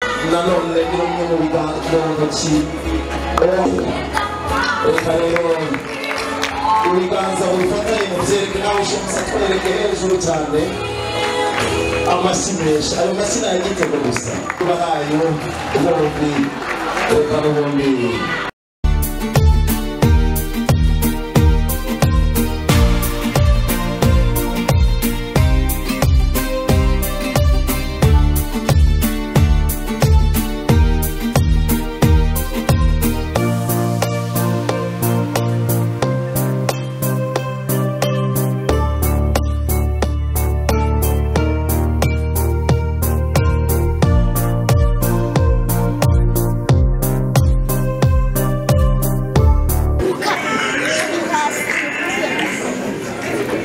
I know that you don't know we got it going with you. Oh, ibiganza wifatanye mubyereke nawe ushamutse atwereke hejuru cyane amashyi menshi ayo mashyi ni ay'igitego gusa bahayo ubombi reka n'ubundi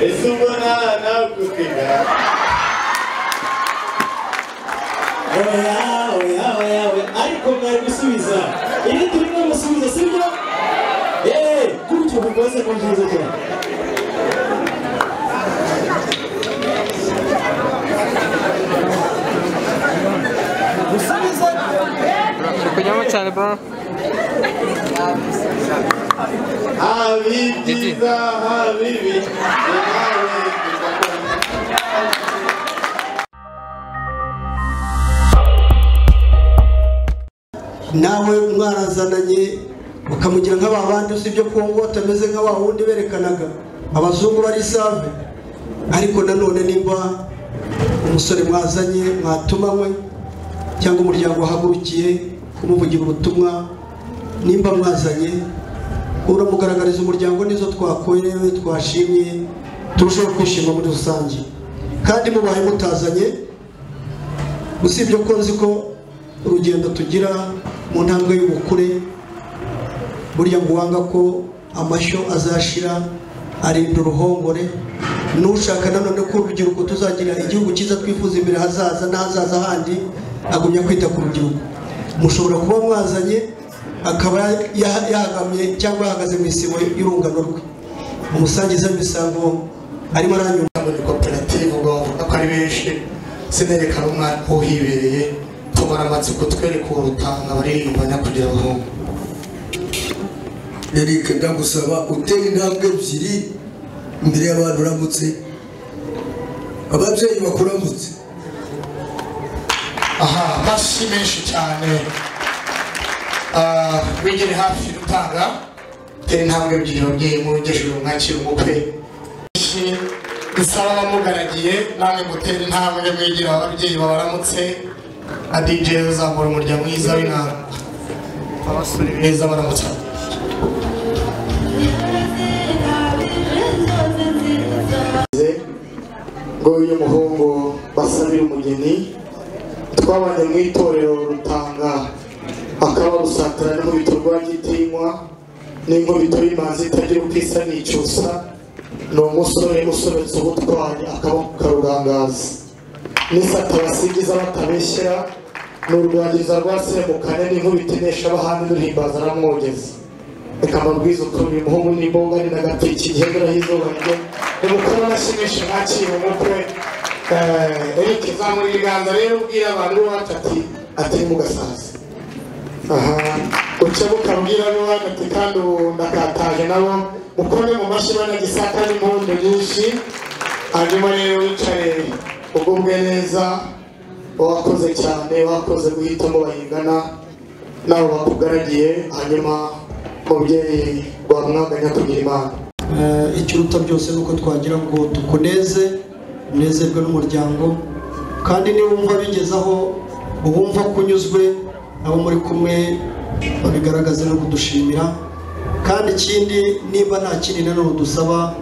ese ubona nagutega oya oya oya oya ariko mwari gusubiza ibi turimo gusubiza sibyo yeee gutyo mukoze ku byiza cyane gusubiza Turi kunyamo cyane bro habi byiza habi bibi nawe kuzakomeza nawe mwarazananye ukamugira nka ba bandi usibye ko ngo atameze nka wa wundi berekanaga abazungu bari save ariko nanone nimba umusore mwazanye mwatumanywe cyangwa umuryango wahagurukiye kumuvugira ubutumwa nimba mwazanye uramugaragariza umuryango nizo twakorewe twashimye turushaho kwishima muri rusange kandi mubaye mutazanye usibye ko nzi ko urugendo tugira mu ntambwe y'ubukure burya ngo uwanga ko amashyo azashira arinda uruhongore n'ushaka nanone ko urubyiruko tuzagira igihugu cyiza twifuza imbere hazaza n'ahazaza handi agumya kwita ku rubyiruko mushobora kuba mwazanye akaba ya- yahagamye cyangwa yahagaze mu isibo y'urungano rwe umusangiza w'imisango arimo aranyura cyangwa ni koperative ubwo bavuga ko ari benshi sinarekana umwana uhibereye tubona amatsiko twereke uwo rutanga abaririmba nyakugira abahungu Eric ndagusaba utera intambwe ebyiri imbere y'abantu uramutse ababyeyi bakuramutse aha amashyi menshi cyane Ah, wegere hafi rutanga tera intambwe ebyiri ababyeyi murugejeje mwakira umukwe Benshi dusaba abamugaragiye namwe gutera intambwe mwigira ababyeyi babaramutse na DJ uzamura umurya mwiza w'inanga abasore beza baramutse ngo uyu muhungu basabira umugeni twabanye mu itorero rutanga akaba rusatira n'umubito rwa gitinywa n'inkubito y'imanzi itagira uko isa n'icyusa ni umusore usobetse ubutwari akaboko karurangaza n'isata basingiza batabeshyera ni urwagiriza rwasembukane n'inkubito inesha abahandi n'uruhimbaza aramwogeza reka amabwiriza ukuntu uyu muhungu n'imboga ni n'agatiki gihebera y'izuba rye ni mukuru nashimishe mwakira umukwe Eh, Eric zamura ibiganza rero ubwira abantu b'iwacu ati atari mu gasaza aha ukebuka abwira ab'iwacu ati kandi ubu ndakataje nabo mukore mu mashyi banagisaka n'impundu nyinshi hanyuma rero wicare ugubwe neza wakoze cyane wakoze guhitamo bayingana nabo bakugaragiye hanyuma mubyeyi wamwaganya kugira imana Eh, ikiruta byose ni uko twagira ngo tukuneze unezerwe n'umuryango kandi niba wumva bigeze aho wumva ko unyuzwe abo muri kumwe babigaragaze no kudushimira kandi ikindi niba nta kindi nanone dusaba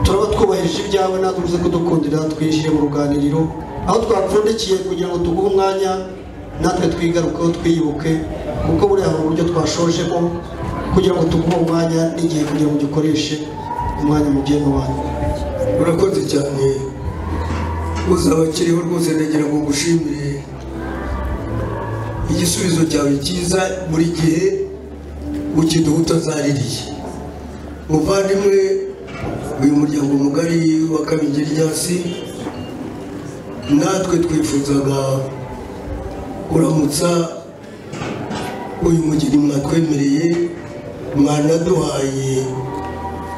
turaba twubahirije ibyawe natwe uze kudukundira twinjire mu ruganiriro aho twapfundikiye kugira ngo tuguhe umwanya natwe twigarukeho twiyibuke kuko buriya hari uburyo twashojemo kugira ngo tuguhe umwanya n'igihe kugira ngo gikoreshe umwanya mugeni wanyu urakoze cyane uzaba akiriho rwose ndagira ngo ngushimire igisubizo cyawe cyiza buri gihe ukiduha utazaririye muvandimwe uyu muryango mugari wa kabingeri ryasi natwe twifuzaga uramutsa uyu mugeni mwatwemereye mwanaduhaye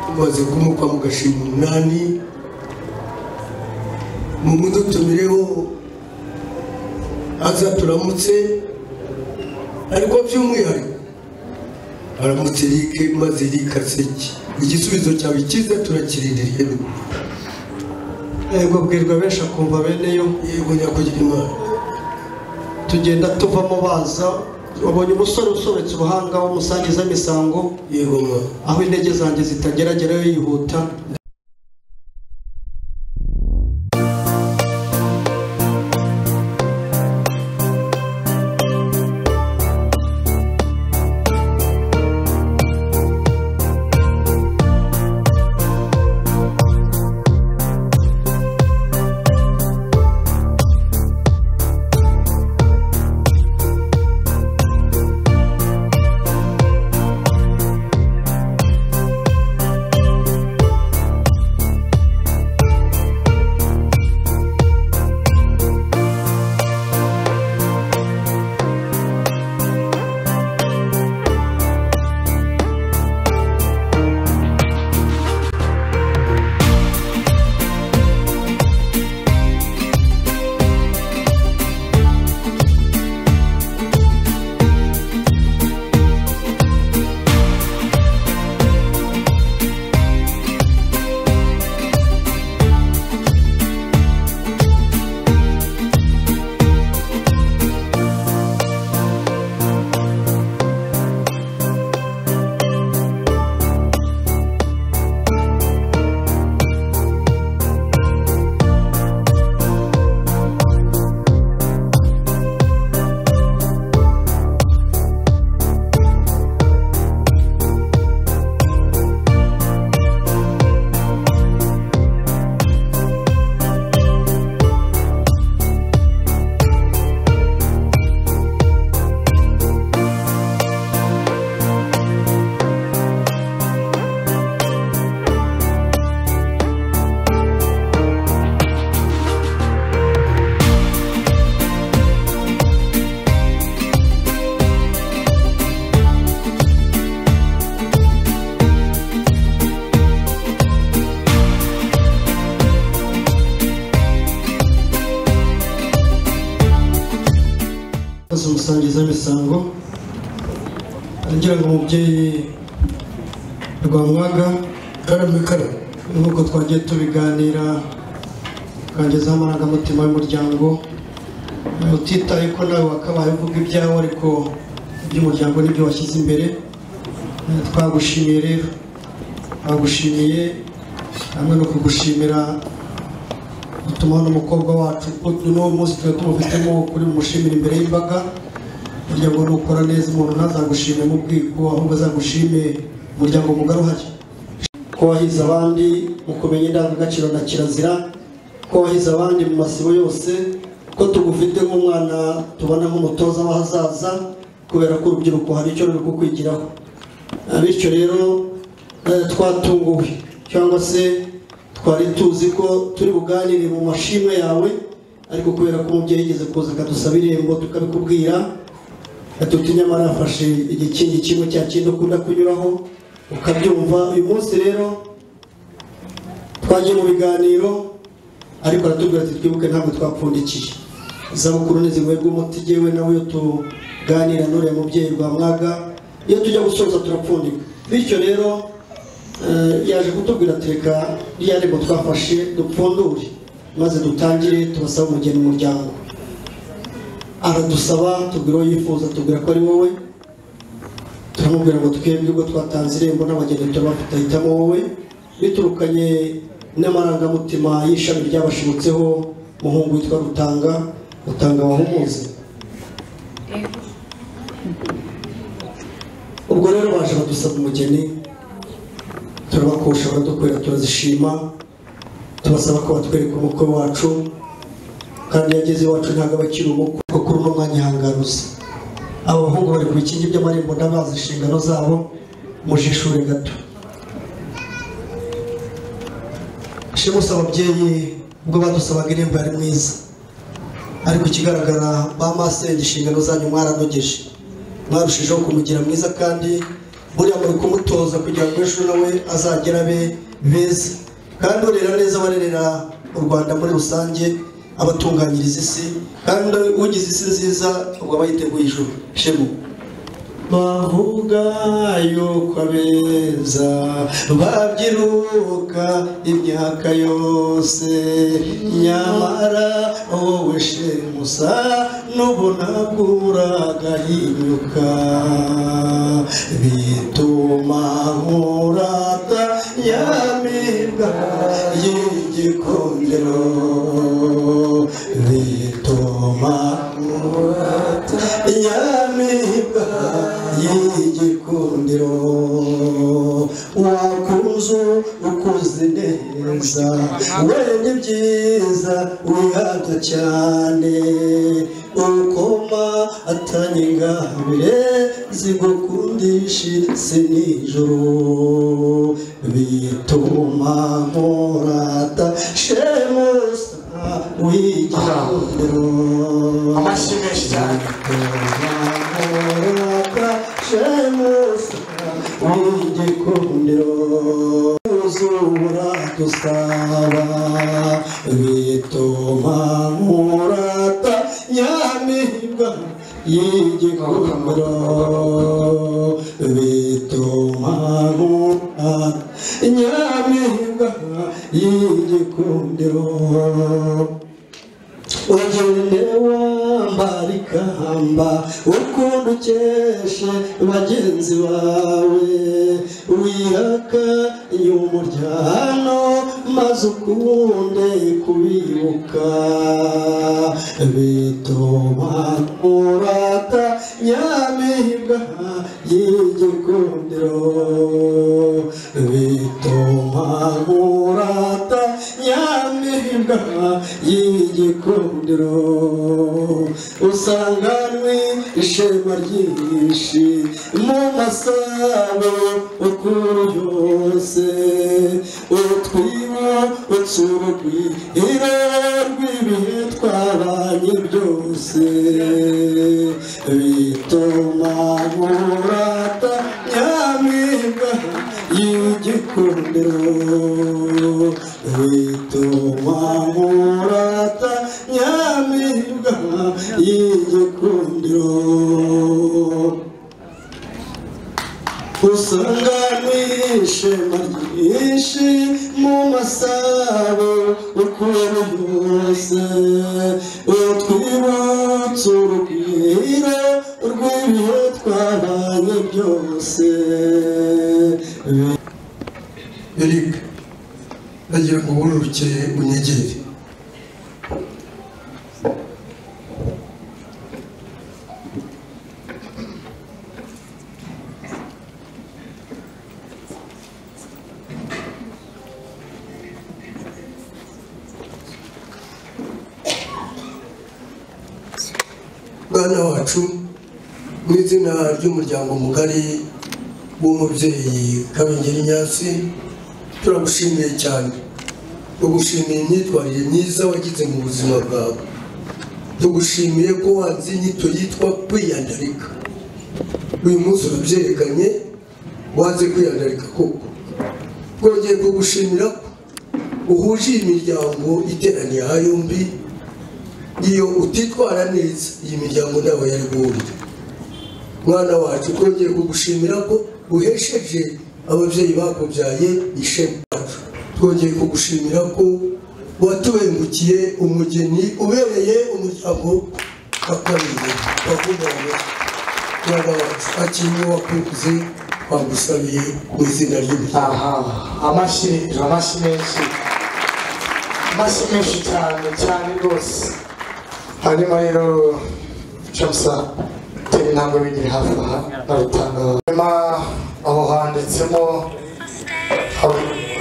tumaze kumukwa mugashima umunani mumudutumireho aza turamutse ariko by'umwihariko aramutse Eric maze Eric aseke igisubizo cyawe cyiza turakirindiriye yego abwirwa benshi akumva bene yo yego nyakugira imana tugenda tuvamo baza wabonye umusore usobetse ubuhanga w'umusangiza imisango yego ma aho intege zanjye zitageragerayo yihuta maze umusangiza imisango agira ngo umubyeyi rwamwaga karame karame nk'uko twagiye tubiganira ukangezaho amarangamutima y'umuryango utitaye ko nawe wakabaye uvuga ibyawe ariko iby'umuryango nibyo washyize imbere Eh, twagushimiye rero twagushimiye hamwe no kugushimira bituma n'umukobwa wacu n'uwo munsi tuba tumufitemo kuri bumushimire imbere y'imbaga burya ngo nukora neza umuntu ntazagushime mu bwiko ahubwo azagushime umuryango mugari uhari ko wahize abandi mu kumenya indangagaciro na kirazira ko wahize abandi mu masibo yose ko tugufite nk'umwana tubona nk'umutoza w'ahazaza kubera ko urubyiruko hari icyo ruri kukwigiraho Ah, bityo rero eh, twatunguwe cyangwa se twari tuzi ko turi buganire mu mashimwe yawe ariko kubera ko umubyeyi yigeze kuza akadusaba irembo tukabikubwira atuti nyamara yafashe igikingi kimwe cya kindi ukunda kunyuraho ukabyumva uyu munsi rero twagiye mu biganiro ariko aratubwira ati twibuke ntabwo twapfundikiye izabukuru ntiziwerwa umuti yewe nawe iyo tuganira n'uriya mubyeyi rwa mwaga iyo tujya gusoza turapfundika bityo rero Eh, yaje kutubwira teka rya rego twafashe dupfundure maze dutangire tubasabe umugeni mu muryango aradusaba tubwira uwo yifuza tubwira ko ari wowe turamubwira ngo twebwe ubwo twatanze irembo n'abageni turabafite ahitamo wowe biturukanye n'amarangamutima y'ishami ryabashibutseho umuhungu witwa rutanga rutanga wahumuze ubwo rero baje badusaba umugeni turabakosha baradukorera turazishima tubasaba ko batwereka umukwe wacu kandi iyo ageze iwacu ntabwo aba akiri umukwe kuko kuri uno mwanya ihangaruza aba bahungu bari ku bikingi by'amarembo n'abazi inshingano zabo mujishure gato shimusi ababyeyi ubwo badusabaga irembo yari mwiza ariko ikigaragara ba masenge inshingano zanyu mwaranogeje mwarushijeho kumugira mwiza kandi buriya muri kumutoza kugira ngo ejo nawe azagere abe beza kandi urera neza abarerera u rwanda muri rusange abatunganyiriza isi kandi ugize isi nziza ubwo aba yiteguye ijuru shemu bavuga yuko abeza babyiruka imyaka yose nyamara wowe shemusa n'ubu ntabwo uragahinyuka bituma nkurata nyamibwa y'igikundiro bituma nkurata nyamibwa y'igikundiro wakunze ukuze neza wenda ibyiza wihabya cyane ukoma atanye ingabire zigukundisha si nijoro bituma nkurata shemusa w'igikundiro amashyi menshi cyane Amorata shemusa w'igikundiro uzura dusaba bituma murata nyamibwa y'igikundiro bituma murata nyamibwa y'igikundiro ugende wambara ikamba ukunda ukeshe bagenzi bawe wihaka y'umuryano maze ukunde kubibuka bituma urata nyamibwa y'igikundiro bituma urata nyamibwa y'igikundiro usanganywe ishema ryinshi mu masabo ukuru yose utwibo utsura urwihiro rw'ibihe twabanye byose bituma murata nyamibwa y'igikundiro bituma murata nyamibwa y'igikundiro usanga n'ishema ryinshi mu masabo ukuntu yose utwibutsa urugwiro rw'ibihe twabaye byose eric nagira ngo wororoke unyegere mwana wacu mu izina ry'umuryango mugari w'umubyeyi kabengeri nyasi turagushimiye cyane tugushimiye imyitwarire myiza wagize mu buzima bwawe tugushimiye ko wanze inyito yitwa kwiyandarika uyu munsi urabyerekanye wanze kwiyandarika koko twongeye kugushimira ko uhuje iyi miryango iteraniye aha yombi iyo utitwara neza iyi miryango ntabwo yari guhurira mwana wacu twongeye kugushimira ko uhesheje ababyeyi bakubyaye ishema wacu twongeye kugushimira ko watubengukiye umugeni ubereye umuryango wa kabiri wavuga ngo mwana wacu akinye wakuze twagusabiye mu izina ry'umuryango aha amashyi amashyi menshi amashyi menshi cyane cyane rwose hanyuma rero camusa tera intambwe bigiri hafi aha na rutanga hanyuma aho handitsemo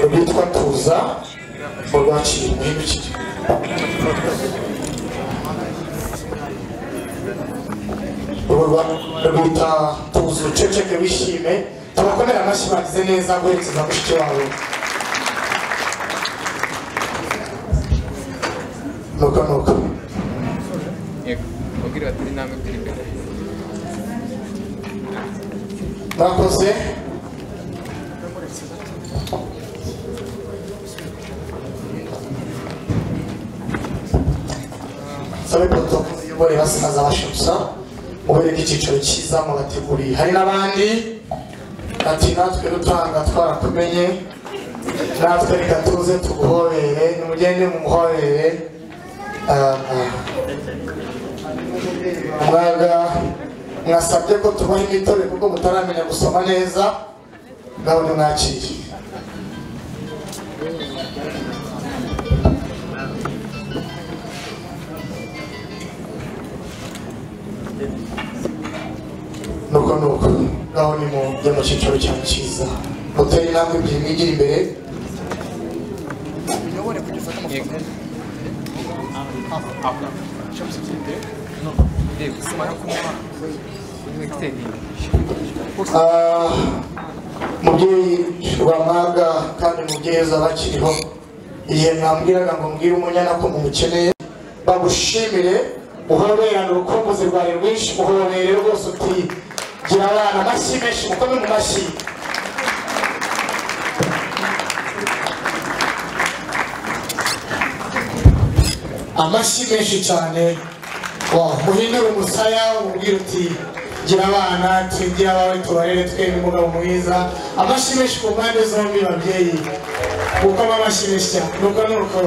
rwitwa tuza mu rwaciye umuhimbi rwita tuza uceceke wishime tubakomere amashyi bagize neza guherekeza mushiki wawe nuko nuko mubwira bati intambwe ebyiri imbere mwakoze sabe poto muyobore basaza bashutsa mubereke icyiciro cyiza mubateguriye hari n'abandi ati natwe rutanga twarakumenye natwe reka tuze tuguhorere nimugende mumuhorere mwaga mwasabye ko tubaha imitobe kuko mutaramenya gusoma neza nabone mwakiriye nuko nuko ngaho ni mu byo mu cyiciro cyawe cyiza mutera intambwe ebyiri mwigira imbere yego yego Ah, mubyeyi rwamaga kandi mubyeyi bakiriho igihe mwambwiraga ngo mbwire umunyana ko mumukeneye bagushimire uhoberane urukumbuzi rwawe rwinshi uhobere rwose uti gira abana amashyi menshi mukome mu mashyi amashyi menshi cyane muhindure umusaya umubwire uti gira abana twigire abawe tubarere twembi umugabo mwiza amashyi menshi ku mpande zombi babyeyi gukoma amashyi menshi cyane nuko nuko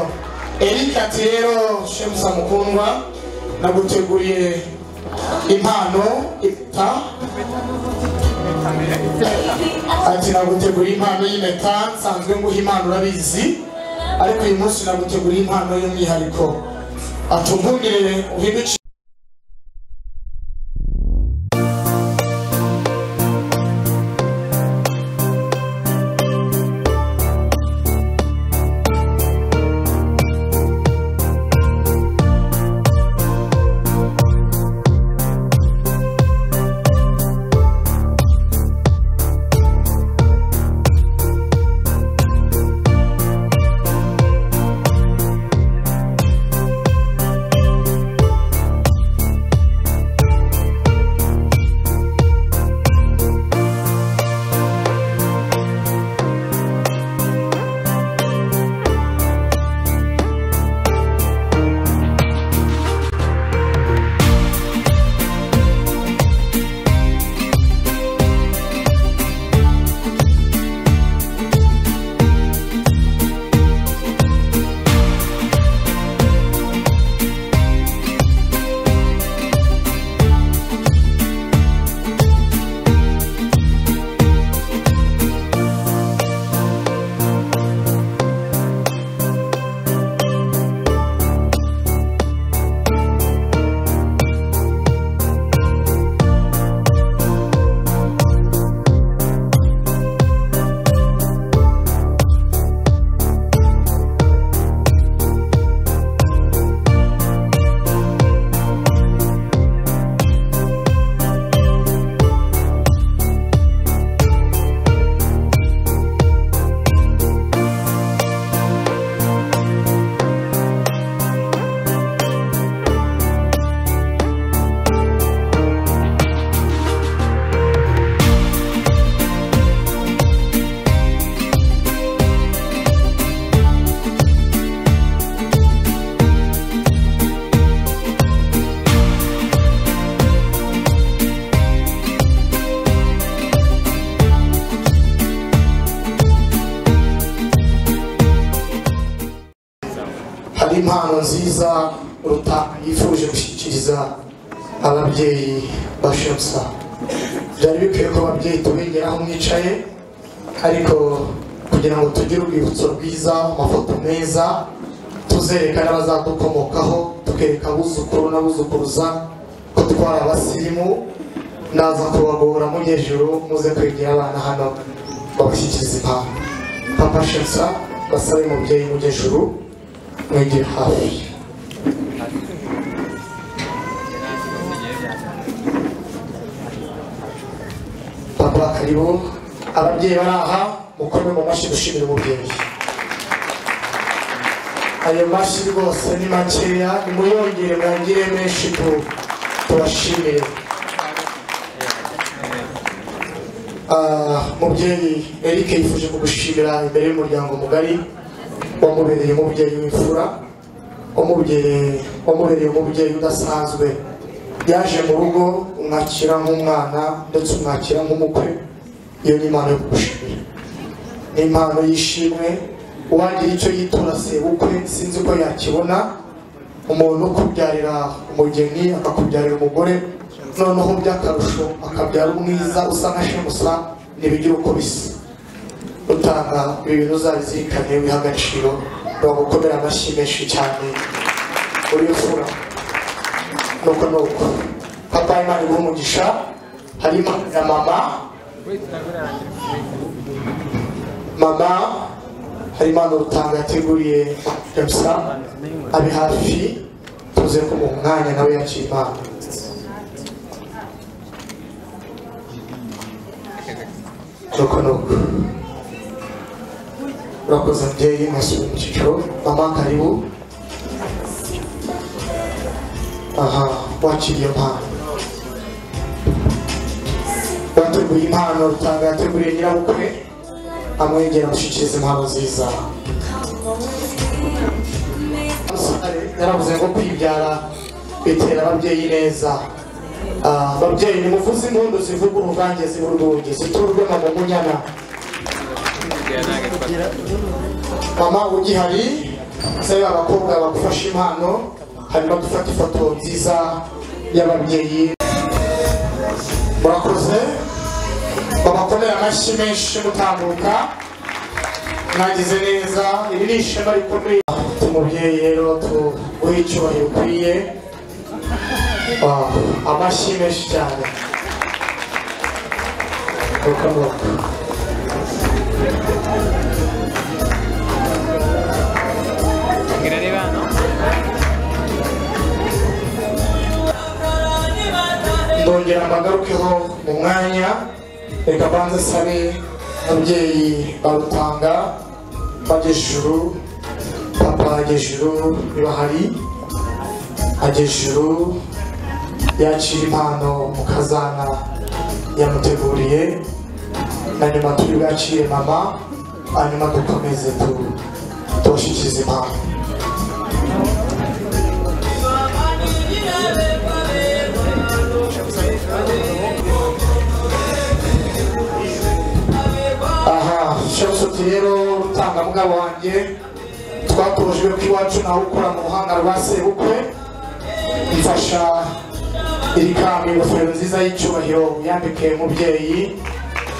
erika ati rero shemusa mukundwa naguteguriye impano ita ati naguteguriye impano y'impeta nsanzwe nguha impano urabizi ariko uyu munsi naguteguriye impano y'umwihariko atuvungire uhinduke hari impano nziza ruta yifuje gushyikiriza ababyeyi ba shemsa byari bikwiye ko ababyeyi tubegera aho mwicaye ariko kugira ngo tugire urwibutso rwiza amafoto meza tuzereka n'abazadukomokaho tukereka abuzukuru n'abuzukuruza ko twari abasirimu naza kubagora mu hejuru muze kwegera abana hano babashyikiriza impano papa shemsa basabe umubyeyi mu hejuru mwegere hafi papa karibu ababyeyi bari aha mukome mu mashyi dushimira umubyeyi ayo mashyi rwose ni makeya nimuyongere mwangire menshi tu tubashimire Ah, mubyeyi eric yifuje kugushimira imbere y'umuryango mugari wamubereye umubyeyi w'imfura wamubereye wamubereye umubyeyi udasanzwe yaje mu rugo umwakira nk'umwana ndetse umwakira nk'umukwe iyo ni impano yo kugushimira ni impano y'ishimwe uwagira icyo yitura sebukwe sinzi ko yakibona umuntu ukubyarira umugeni akakubyarira umugore noneho by'akarusho akabyara umwiza usa nka shemusa ntibigira uko bisa utanga ibi bintu uzabizirikane wiha agaciro bagukomera amashyi menshi cyane uri fura nuko nuko papa imana iguha umugisha harimo na mama mama hari impano rutanga yateguriye jamusa ari hafi tuze kumuha umwanya nawe yakira impano nuko nuko urakoze mubyeyi mwasubiye mu cyiciro mama karibu aha wakiriye impano wateguye impano rutanga yateguriye nyirabukwe amwegera amushyikiriza impano nziza umusore yaravuze ngo kwibyara bitera ababyeyi neza Ah, ababyeyi ni muvuze impundu zivuga uruvange z'iburwunge ziturwe mama munyana mama ugihari se abakobwa bagufashe impano hanyuma dufate ifoto nziza y'ababyeyi murakoze babakomere amashyi menshi mutambuka mwagize neza iri ni ishema rikomeye tumubyeyi rero tuguhe icyubahiro ukwiye Ah, amashyi menshi cyane Nuko nuko. Grande no? ndongera mbagarukeho mu mwanya reka banze sabe ababyeyi barutanga bagejuru papa agejuru niba hari agejuru yakira impano mu kazana yamuteguriye na nyuma turi bwakire mama hanyuma dukomeze tu- tubashikirize impano aha shoshuti rero urutangamwa wanjye twatojwe ko iwacu nawe ukora mu ruhanga rwa sebukwe mfasha iri kami ingofero nziza y'icyubahiro yambike mubyeyi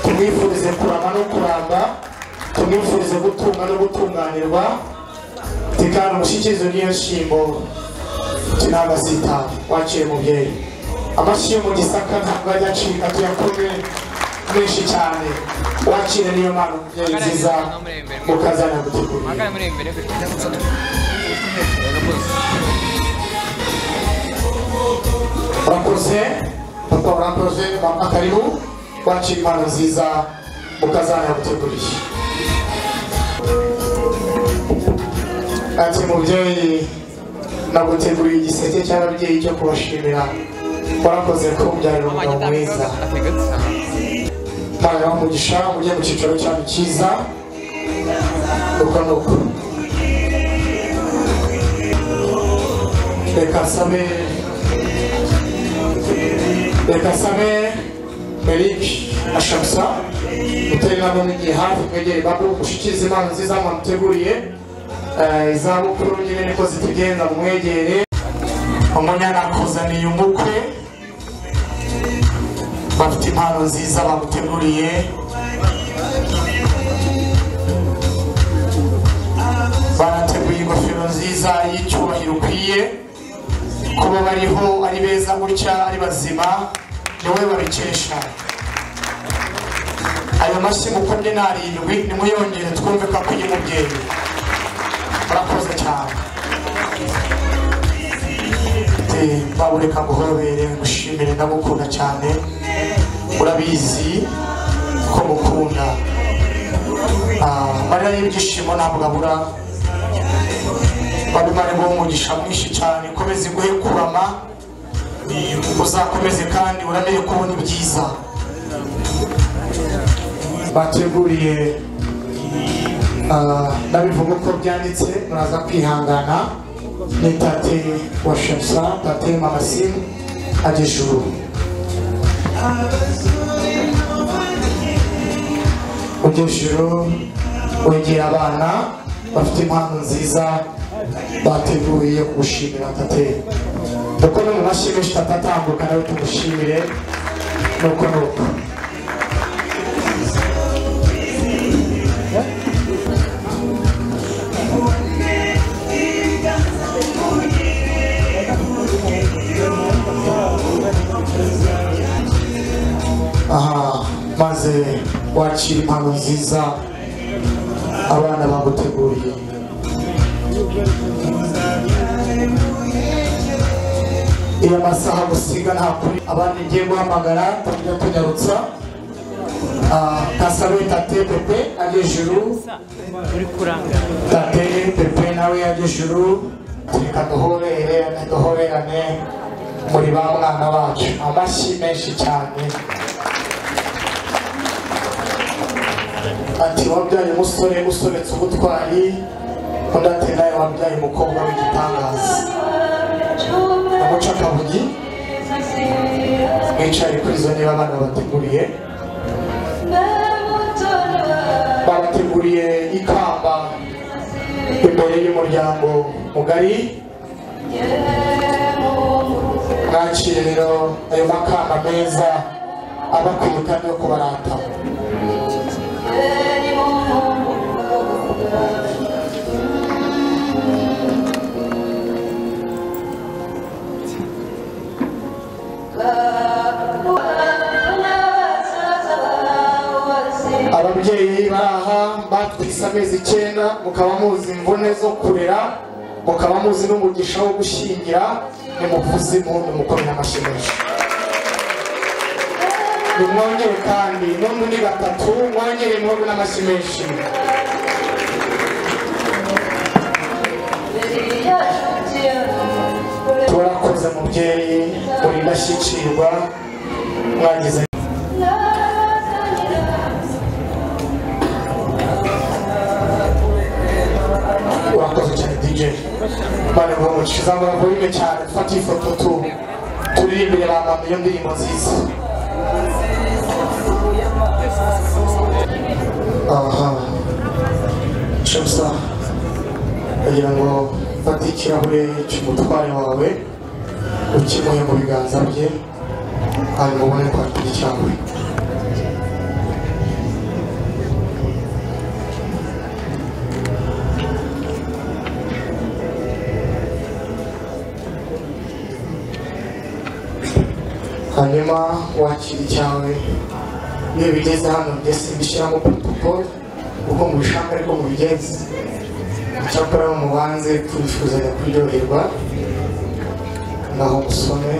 tumwifurize kurama no kuramba tumwifurize gutunga no gutunganirwa tekana umushyikirizo n'iyo nshyimbo kinagasita wakire mubyeyi amashyi yo mu gisaka ntabwo ajya acika tuyakome menshi cyane wakire niyo mpano mubyeyi nziza mukazana gutegura Magari muri imbere kuko urakoze papa urakoze mama karibu wakira impano nziza mukazana guteguriye ati mubyeyi naguteguriye igiseke cy'ababyeyi cyo kubashimira warakoze ko ubyarira umugabo mwiza tanga umugisha ujye mu cyiciro cyawe cyiza nuko nuko reka sabe reka sabe eric na shamusa mutari nabo n'igihe hafi mwegere babo gushyikiriza impano nziza mwamuteguriye Eh, izabukuru nyine niko zitugenza mwegere umunyana akuzaniye umukwe bafite impano nziza baguteguriye barateguye ingofero nziza y'icyubahiro ukwiye kuba bariho ari beza gutya ari bazima ni wowe babikesha ayo mashyi mukunde ni arindwi nimuyongere twumve ko akwiye umubyeyi murakoze cyane babureka guhobere ngushimire ndamukunda cyane urabizi ko mukunda Ah, amarira y'ibyishimo ntabwo abura babe bari bo umugisha mwinshi cyane ikomeze iguhe kurama uzakomeze kandi uramere ko ubona ibyiza bateguriye ah, nabivuga uko byanditse muraza kwihangana ni tate wa shemsa tate mamasimu agejuru ugejuru wegera abana bafite impano nziza bateguye kugushimira tate uko no mu mashimisha itatu atambuka nawe tumushimire nuko nuko aha maze wakira impano nziza abana baguteguriye iyo amasaha gusiga nta kuri abandi ngiye guhamagara tujya tunyarutsa Ah, kasabe tate pepe agejuru uri kurangara tate pepe nawe agejuru reka duhorere duhorerane muri ba mwana bacu amashyi menshi cyane ati wabyaye umusore usobetse ubutwari undi ati nawe wabyaye umukobwa w'igitangaza amuca akabugi mwicaye kuri izo niba abana bateguriye babateguriye ikamba imbere y'umuryango mugari mwakire rero ayo makamba meza abakwiye kandi yo kubaratamo ababyeyi bari aha batwise amezi icyenda mukaba muzi imvune zo kurera mukaba muzi n'umugisha wo gushyingira nimuvuze impundu mukomeye amashimisho nimwongere kandi n'undi ni batatu mwongere muhobe n'amashyi menshi turakoze mubyeyi uri indashyikirwa mwagize urakoze cyane DJ bari mu mukiza ngo bavuge cyane dufate ifoto tu turirimbire ba mama iyo ndirimbo nziza aha shabusa kugira ngo ufate ikirahure cy'umutware wawe ukimuhe mu biganza bye hanyuma ubone kwakira ikirahure hanyuma wakira icyawe iyo bigeze hano mbese mbishyiramo protocole uko mubishaka ariko mubigenze icyakora mubanze tubifuzanya kuryoherwa naho musome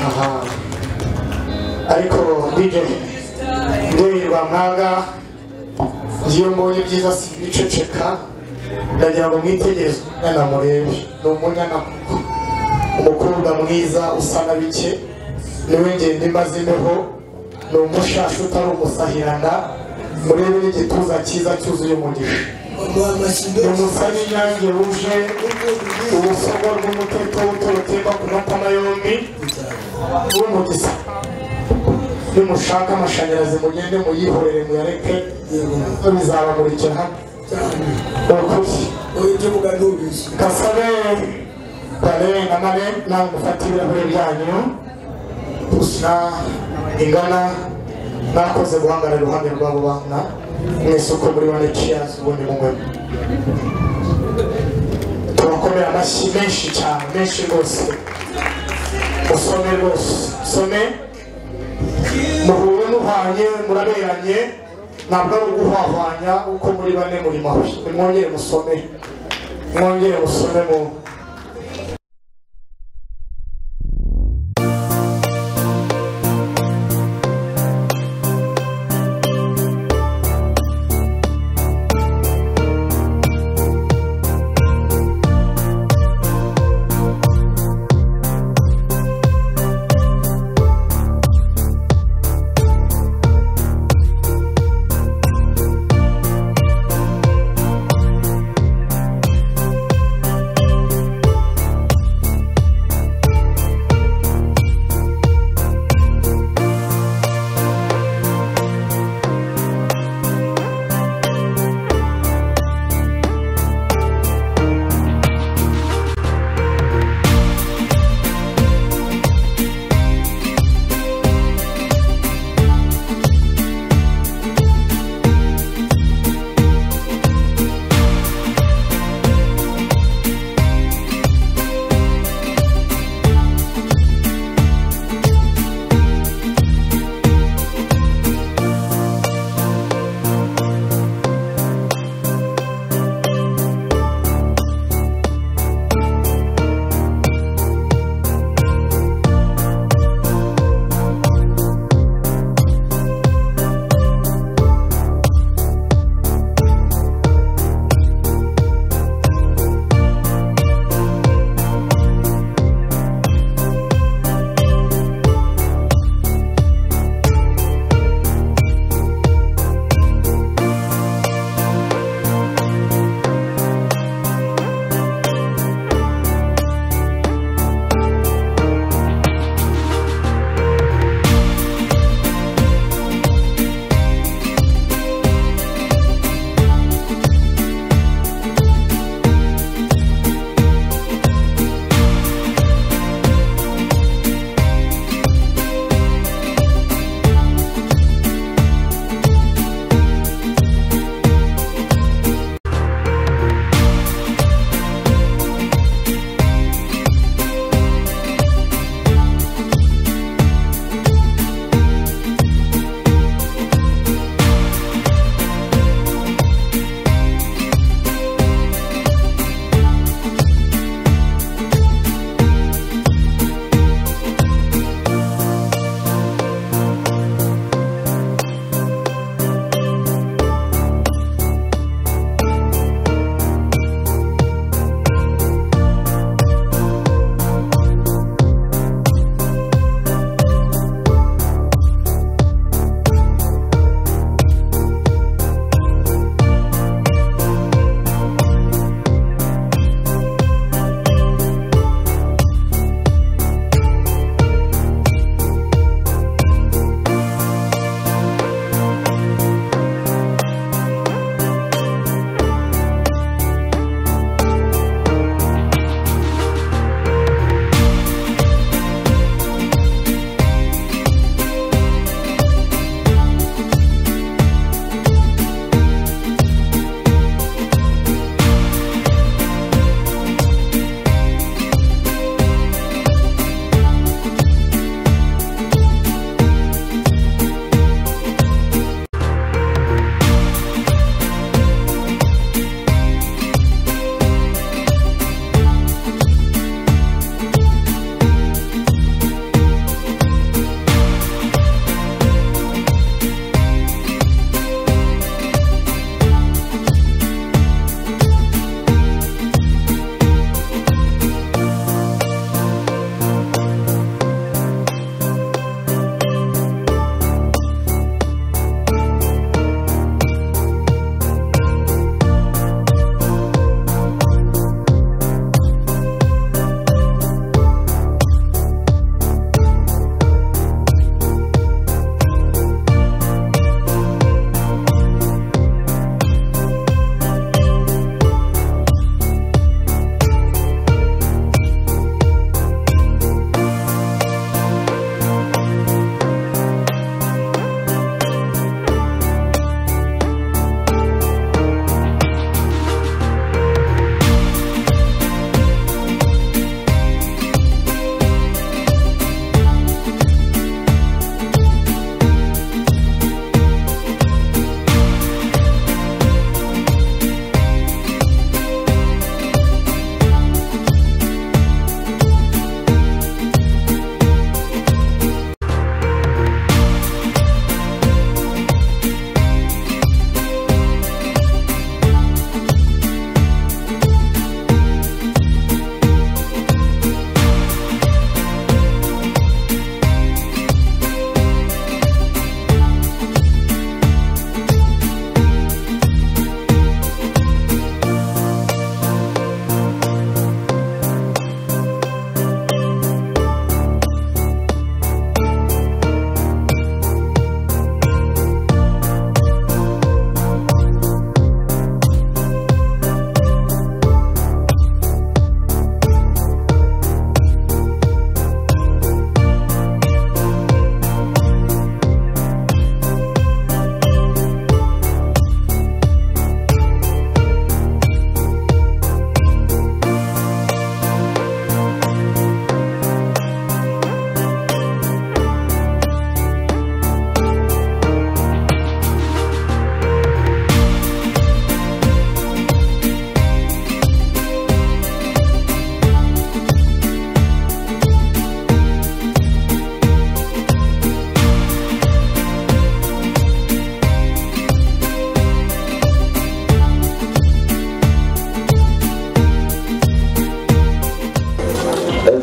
aha ariko DJ ndyoherwa mwaga iyo mbonye byiza simbiceceka ndagira ngo mwitegereze umwana murebe ni umunyana kuko umukobwa mwiza usa na bike niwe ngenda imaze imbeho ni umushasha utari umusahirana murebe n'igituza cyiza cyuzuye umugisha ni umusaya inyange wuje ubusogo bw'umuteto wuto rutemba ku matama yombi w'umugisa nimushaka amashanyarazi mugende muyihorere muyareke bizabamurikira hano ukuri ibyo mugani ubizi kasabe kare na mare nawe gufata ibirahuri byanyu gusa ingana mwakoze guhangara iruhande rw'abo bana mwese uko muri bane ciyazi ubundi mungwemo turakomera amashyi menshi cyane menshi rwose usome rwose usome muhure muhanye muraberanye ntabwo ari uguhwahwanya uko muri bane muri mabi nimwongere musome mwongere musome mu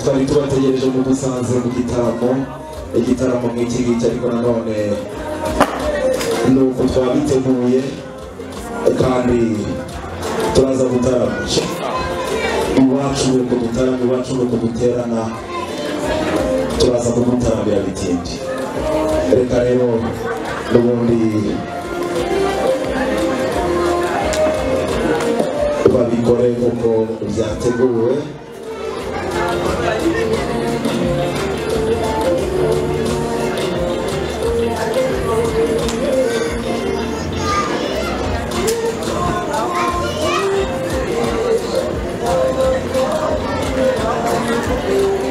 twari tubategereje mu dusanze mu gitaramo igitaramo nk'iki ngiki ariko nanone ni uko twabiteguye kandi turaza gutarama iwacu ni uko dutarama iwacu ni uko duterana turaza kugutaramira bitindi reka rero n'ubundi babikore nk'uko byateguwe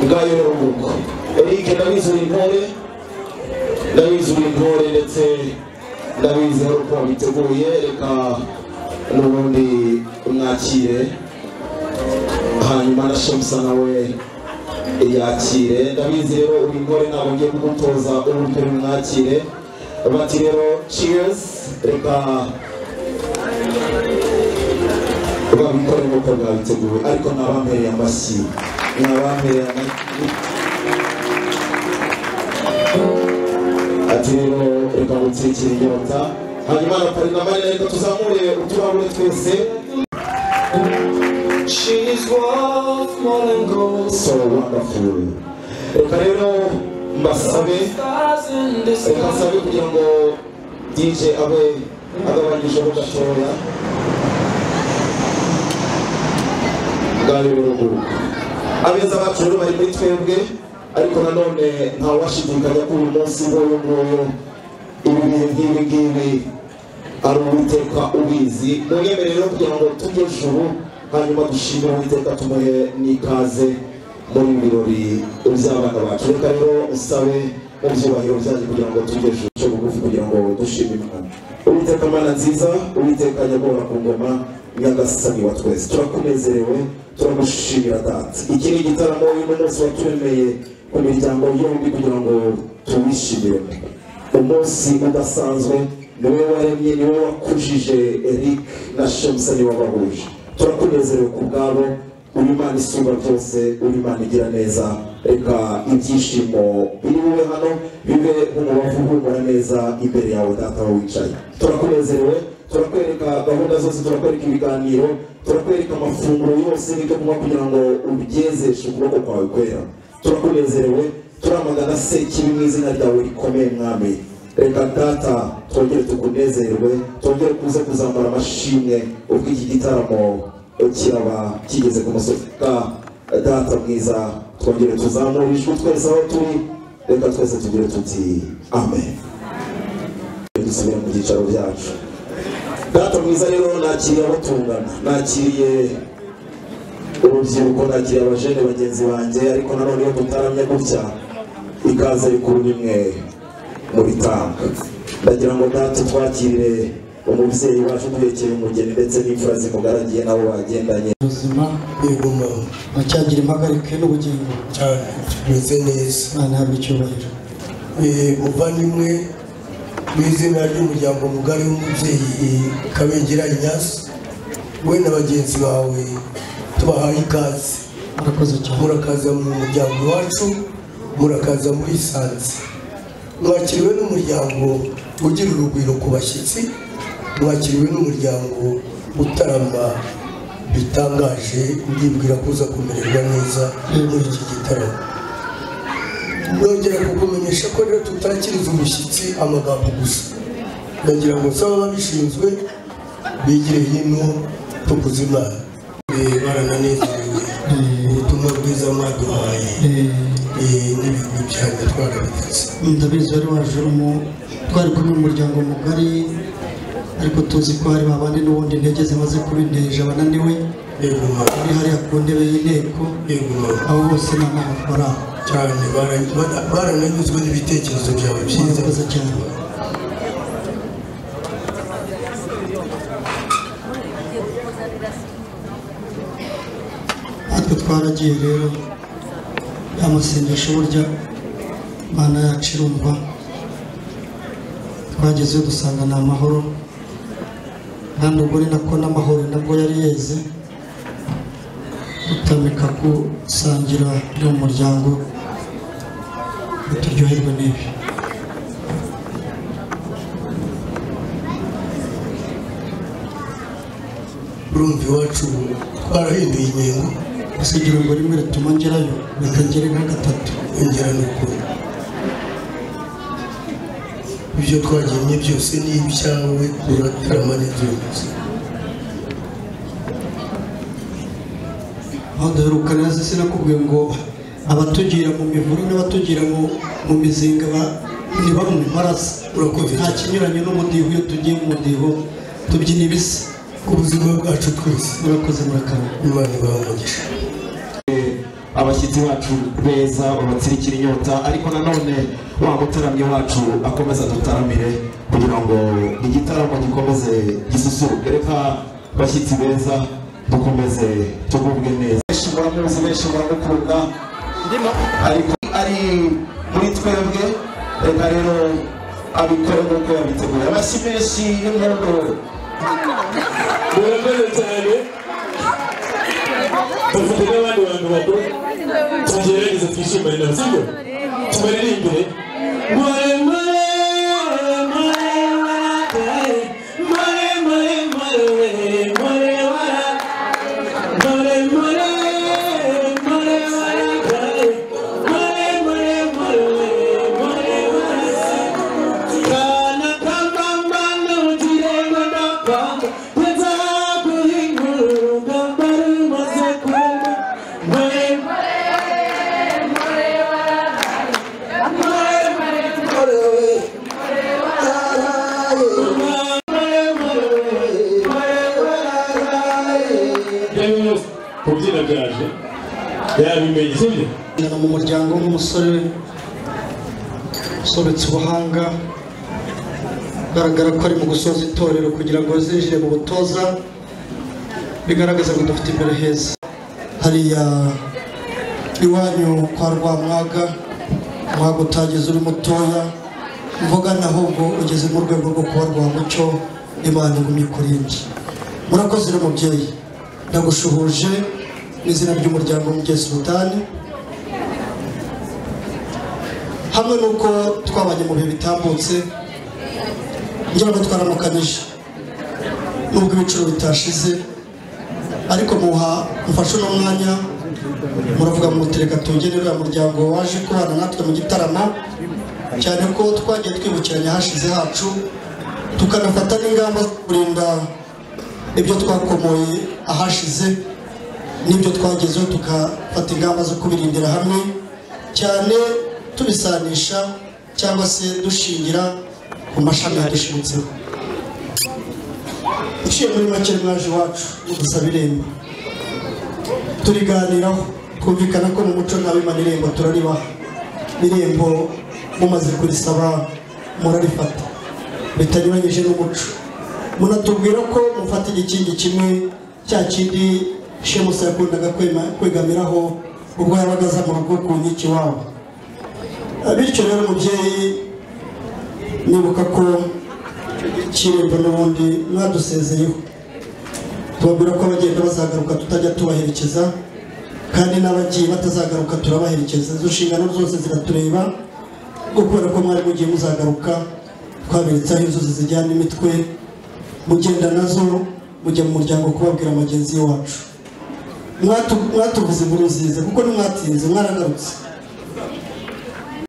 ngayo rero nguko Eric ndabizura intore ndabizura intore ndetse ndabizi hari uko biteguye reka n'ubundi umwakire hanyuma na Shamsa nawe yakire ndabizi rero uri intore ntabwo ngiye kugutoza uburyo umwakire bati rero cheers reka babikore nk'uko bwabiteguwe ariko nabampereye amashyi nabampereye amashyi ati rero reka gutsikira inyota hanyuma na parinamari reka tuzamure uturahure twese so wonderful reka rero mbasabe reka nsabe kugira ngo dj abe agabanyijeho gatoya bw'abiburuguru abeza bacu rero bari muri twebwe ariko nanone ntawashidikanya ko uyu munsi nk'uyu nguyu ibi bihe nk'ibi ngibi ari uwiteka ubizi mwemere rero kugira ngo tujye juru hanyuma dushimire uwiteka tumuhe n'ikaze muri ibi birori by'abana bacu reka rero usabe mu byubahiro byanyu kugira ngo tujye juru cyo bugufi kugira ngo dushime imana uwiteka mana nziza uwiteka nyagora ku ngoma nyagasani wa twese turakunezerewe turagushimira data iki ni igitaramo uyu munsi waturemeye ku miryango yombi kugira ngo tuwishimire umunsi udasanzwe niwe waremye niwe wakujije eric na shemusa niwe wabahuje turakunezerewe ku bwabo uri imana isumba byose uri imana igira neza reka ibyishimo biri bube hano bibe umubavu uhumura neza imbere yawe data aho wicaye turakunezerewe turakwereka gahunda zose turakwereka ibiganiro turakwereka amafunguro yose n'ibyo kunywa kugira ngo ubyezeshe ukuboko kwawe kwera turakunezerewe turamagana sekibi mu izina ryawe rikomeye mwami reka data twongere tukunezerwe twongere kuze kuzamura amashimwe ubwo iki gitaramo kiraba kigeze ku musozi ka data mwiza twongere tuzamure ijwi twese aho turi reka twese tugire tuti amen dusubire mu byicaro byacu data mwiza rero nakiriye abo tungana nakiriye urubyiruko nakiriye abajene bagenzi banjye ariko nanone iyo dutaramye gutya ikaze rikuru nimwe mu bitanga ndagira ngo data twakirire umubyeyi wacu duhekeye umugeni ndetse n'imfura zimugaragiye nabo bagendanye ubuzima yego mama uracyagira impagarike n'ubugingo cyane tumeze neza imana ihabwe icyubahiro Eh, muvandimwe w'izina ry'umuryango mugari w'umubyeyi kabengera inyasi we na bagenzi bawe tubahaye ikaze murakoze cyane murakaza mu muryango wacu murakaza muri sanze mwakiriwe n'umuryango ugira urugwiro ku bashyitsi mwakiriwe n'umuryango utarama bitangaje ndibwira ko uza kumererwa neza muri iki gitaramo nongera kukumenyesha ko rero tutakiriza umushyitsi amagambo gusa ndagira ngo nsaba ababishinzwe bigire hino tukuze imana Eh, barananezerewe ubutumwa bwiza mwaduhaye eh, n'ibintu byanyu twarabitatse ndabizi wari waje urimo twari kumwe umuryango mugari ariko tuzi ko hari babandi n'ubundi intege zimaze kubindeje bananiwe yego mama ari hariya ku ntebe y'inteko yego mama abo bose ni amafaranga bari aho cyane bara- bara- barananyuzwe n'ibitekerezo byawe byiza murakoze cyane natwe twaragiye rero amasengesho burya imana yacu irumva twagezeyo dusanga ni amahoro kandi ubwo ni nako n'amahoro nabwo yari yeze gutamika gusangira no mu muryango ngo turyoherwe n'ibi urumva iwacu twarahinduye ingingo basigira ngo rimwe rituma ngerayo rikagere nka gatatu yongera ni ukuri ibyo twagennye byose ni ibyawe uratarama n'ibyuzi aho duheruka neza sinakubwiye ngo abatugira mu mivure n'abatugira mu mu mizinga ba- ni bamwe barasa Urakumva nta icyo- kinyuranye n'umudiho iyo tugiye mu mudiho tubyina ibisa ku buzima bwacu twese murakoze murakabona imana ibaha umugisha abashyitsi bacu beza babatsirikira inyota ariko nanone wa mutaramyi wacu akomeza dutaramire kugira ngo igitaramo gikomeze gisusuruke reka bashyitsi beza dukomeze tugubwe neza benshi muramuzi benshi muramukunda ariko ari muri twebwe reka rero abikore nk'uko yabiteguye amashyi menshi y'inkondo murakoze cyane dufite n'abandi bantu bakuru tugerageza twishimane nabo sibyo tubaririmbire mare mare mare mare mare mare mare mare wara mare mare mare wara kare mare mare mare mare wara kana kambambano tirego ndapanga pedza kuhinguru ngambari maze kumba mare kubyina byaje yabimenye sibyo Ngana mu muryango nk'umusore usobetse ubuhanga ugaragara ko ari mu gusoza itorero kugira ngo zinjire mu butoza bigaragaza ko dufite imbere heza hariya iwanyu kwa rwamwaga umwaga utagize uri mutoya mvuga naho ngo ugeze mu rwego rwo kuba rwamucyo imana igumye kuri njye murakoze rero mubyeyi ndagushuhuje mu izina ry'umuryango w'umugezi ubutani hamwe n'uko twabanye mu bihe bitambutse ngira ngo twaramukanije nubwo ibiciro bitashize ariko muha mfashe uno mwanya muravuga muti reka tugene uriya muryango waje kubana natwe mu gitaramo cyane ko twagiye twibukiranya ahashize hacu tukanafata n'ingamba zo kurinda ibyo twakomoye ahashize n'ibyo twagezeho tugafata ingamba zo kubirindira hamwe cyane tubisanisha cyangwa se dushingira ku mashami yadushinzeho uciye muri make mwaje iwacu mudusaba irembo turiganiraho twumvikana ko mu muco nta bimana irembo turaribaha irembo mumaze kurisaba murarifata bitanyuranyije n'umuco munatubwira ko mufata igikingi kimwe cya kindi shemusa yakundaga kwema- kwegamiraho ubwo yabaga aza mu rugo ku nkiki wabo bityo rero mubyeyi nibuka ko kirembo n'ubundi mwadusezeyeho tubabwira ko abagenda bazagaruka tutajya tubaherekeza kandi n'abagiye batazagaruka turabaherekeza izo nshingano zose ziratureba kuko kubera ko mwari mugiye muzagaruka twaberetsaho inzuzi zijyana imitwe mugenda nazo mujya mu muryango kubabwira mugenzi wacu Mwatu- mwatuvuze inkuru nziza kuko nimwatinze mwaragarutse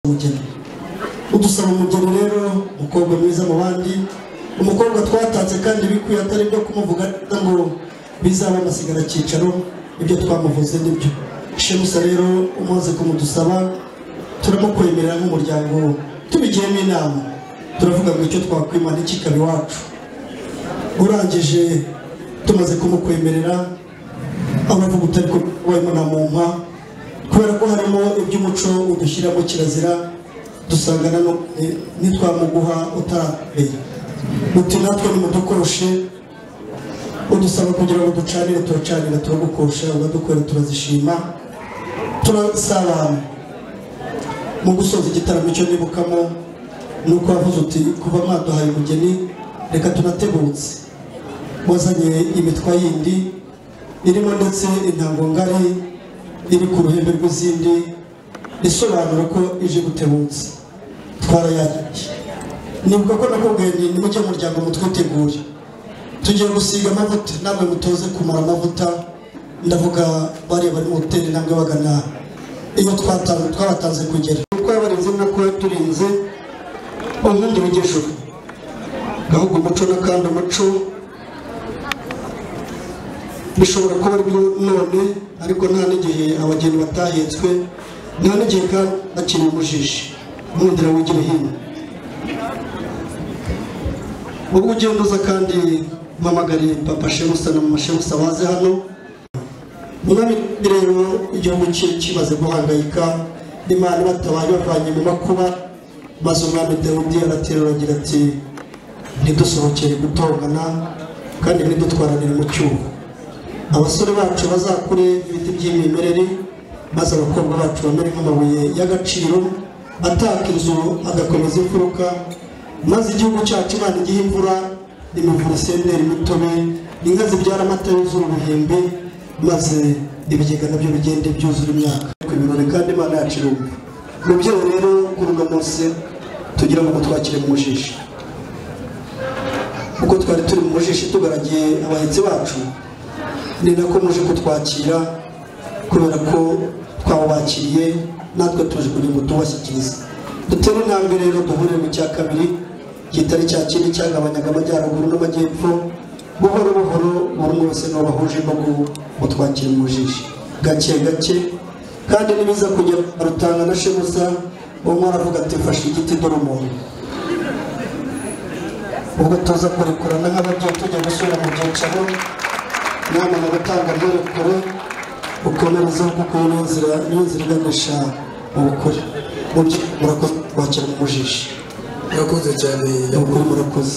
umugeni udusaba umugeni rero umukobwa mwiza mu bandi umukobwa twatatse kandi bikwiye atari byo kumuvuga neza ngo bizaba amasigara cyicaro ibyo twamuvuze nibyo shemusa rero umaze kumudusaba turamukwemerera nk'umuryango tubigiyemo inama turavuga ngo icyo twakwima ntikikabe iwacu urangije tumaze kumukwemerera amavuga utari kubayemo na mumpa kubera ko harimo iby'umuco udushyiramo kirazira dusangana no ni- nitwamuguha utaramenya uti natwe nimudukoroshe udusaba kugira ngo ducanire turacanira turagukosha uradukorera turazishima turasabana mu gusoza igitaramo icyo nibukamo ni uko wavuze uti kuva mwaduhaye umugeni reka tunategutse wazanye imitwa yindi irimo ndetse intango ngari iri ku ruhembe rw'izindi isobanura ko ije gutebutse twarayakiriye nibuka ko nakubwiye ni nimujye mu muryango mutwitegure tugiye gusiga amavuta namwe mutoze kumara amavuta ndavuga bariya bari mu hoteli namwe bagana iyo twata- twabatanze kugera uko yabarinze nako yaturinze ubundi bugejuru ahubwo umuco n'akandi umuco bishobora kuba aribyo none ariko nta n'igihe abageni batahetswe nta n'igihe kandi bakiri umujiji umwumvira wigira hino ubwo ugenda uza kandi mpamagariye papa shebusa na mama shebusa baze hano umwami rero igihugu cye kimaze guhangayika imana batabaye bavanye mu makuba maze umwami dawidi araterura agira ati ntidusohokere gutongana kandi ntidutwaranire mu cyuho abasore bacu bazakure ibiti by'imimerere maze abakobwa bacu bamere nk'amabuye y'agaciro ataka inzu agakomeza imfuruka maze igihugu cyacu imana igihe imvura imivura isenderi imitobe inka zibyara amata yuzura ubuhembe maze ibigega nabyo bigende byuzura imyaka ku birori kandi imana yacu irumva mubyeyi rero kuri uno munsi tugira ngo mutwakire mu mujiji kuko twari turi mu mujiji tugaragiye abahetsi bacu ni nako muje kutwakira kubera ko twabakiriye natwe tuje kugira ngo tubashyikirize dutere intambwe rero duhure mu cya kabiri kitari cya kindi cyagabanyaga amajyaruguru n'amajyepfo buhoro buhoro buri umwe wese n'uwo bahuje no gutwakira mu jiji gake gake kandi nibiza kujya rutanga na shebuza umwe aravuga ati fashe igiti dore umuntu ubwo tuza kurekurana nk'abagiye tujya gusura mu byicaro inama mu gutanga amerekero ukomerezaho kuko iyo niyo nzira niyo nzira iganisha mu bukuri mubyo murakoze kwakira mu mujiji murakoze cyane ni ukuri murakoze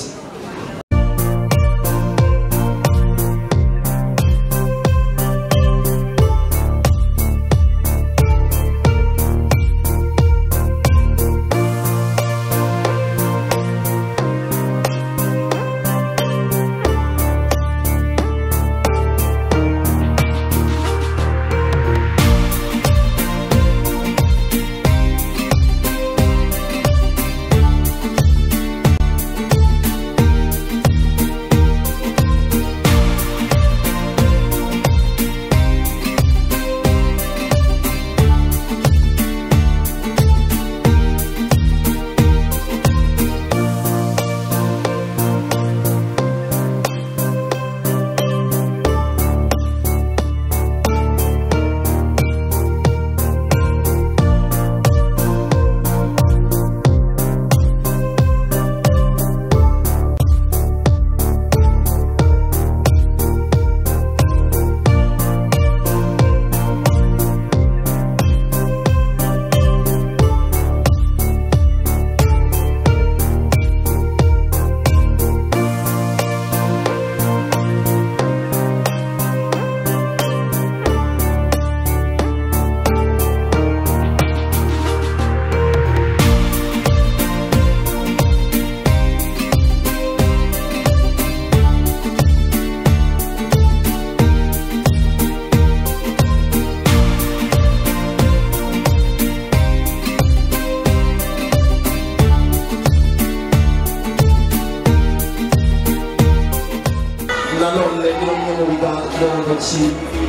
nanone ni bamwe mu biganza mu ntoki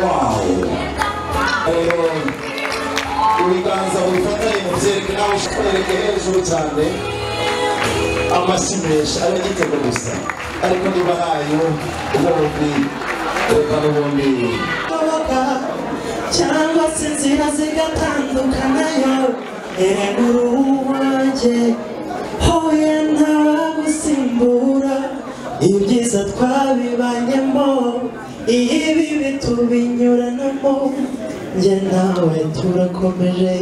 wawo rero ibiganza bifatanye mu byereke nawe ushwereke hejuru cyane amashyi menshi ari igitego gusa ariko niba ntayo ubundi reka n'ubundi kubaga cyangwa se inzira zigatandukanayo erega uruhu wanjye huye ntawagusimbura ibyiza twabibanyemo ibibi tubinyuranamo njye nawe turakomeje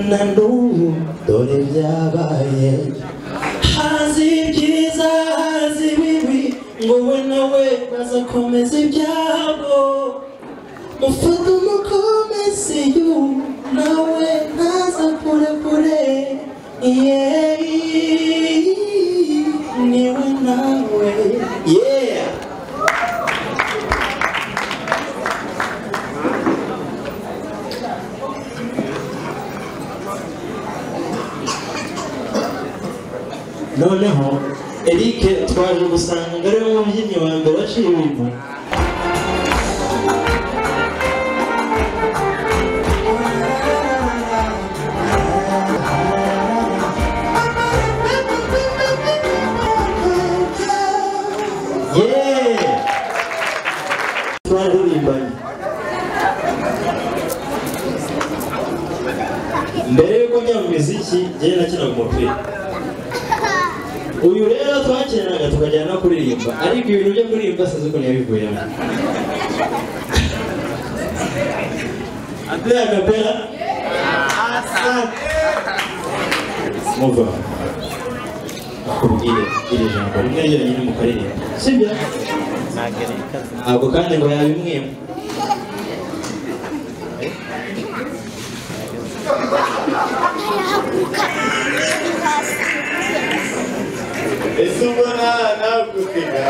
na n'ubu dore byabaye haza ibyiza haza ibibi ngo we nawe bazakomeza ibyabo mufata umukomesi yu nawe ntaza kure kure yeah. niwe nawe yeah noneho eric twaje gusanga ari we mubyinnyi wa mbere waciye ibintu yeee twaririmbanye mbere y'uko njya mu miziki njyewe nakinaga umupira uyu rero twakinaga tukajyana no kuririmba ariko ibintu byo kuririmba sinzi uko ntiyabivuyemo Andrea Capella Asante Muva akubwire iri jambo rimwe ryonyine mu karirimba sibyo ntabwo kandi ngo yabimwima ese ubona ntabwo kwiga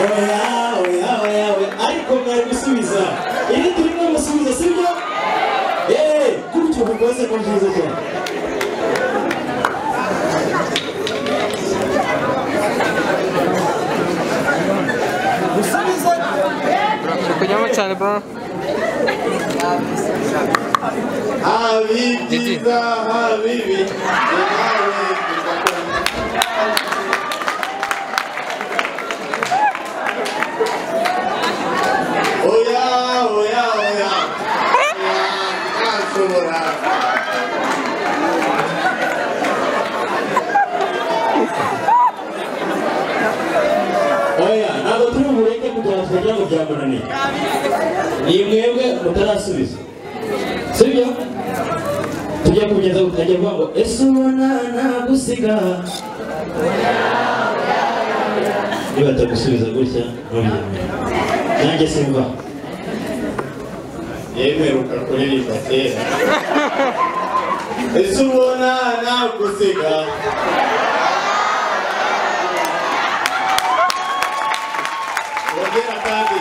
oya oya oya oya ariko mwari gusubiza iri turimo gusubiza sibyo yeee gutyo kukoze ko mvuze cyane Uri kujyamo cyane bro habi byiza habi bibi oya oya oya ntashobora oya ntabwo turi bubureke kugira ngo tutagira ngo byamunaniye ni mwebwe mutarasubiza sibyo tujya kugeza ku kajya kuvuga ngo ese ubona nagusiga niba atagusubiza gutya ntubyemere nanjye simva yemeruka kuririmba kera ese ubona nagusiga uragera kandi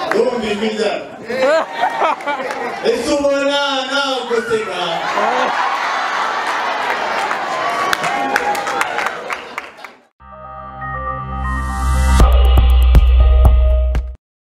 ndumva ijwi ryawe ese ubona nagusiga